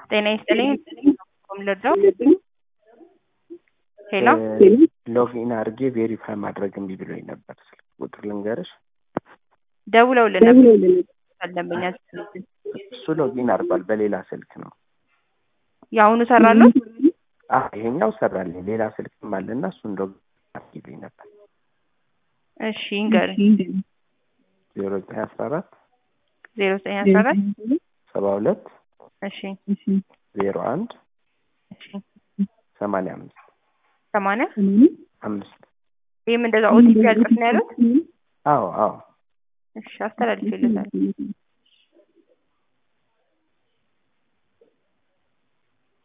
ጤና ይስጥልኝ ም ልርዳው? ሄሎ ሎጊን አድርጌ ቬሪፋይ ማድረግ እምቢ ብሎኝ ነበር። ስልክ ቁጥር ልንገርሽ። ደውለውልን ነበር ደንበኛ እሱ ሎጊን አድርጓል በሌላ ስልክ ነው። የአሁኑ ሰራሉት? አዎ ይሄኛው ሰራልኝ። ሌላ ስልክም አለና እሱን ሎጊን አድርጊልኝ ነበር። እሺ ይንገር ዜሮ ዘጠኝ አስራ አራት ዜሮ ዘጠኝ አስራ አራት ሰባ ሁለት እሺ ዜሮ አንድ እሺ ሰማንያ አምስት ሰማንያ አምስት ይህም እንደዛ ኦቲፒ ያልጽፍ ነው ያሉት? አዎ አዎ እሺ አስተላልፌለታል።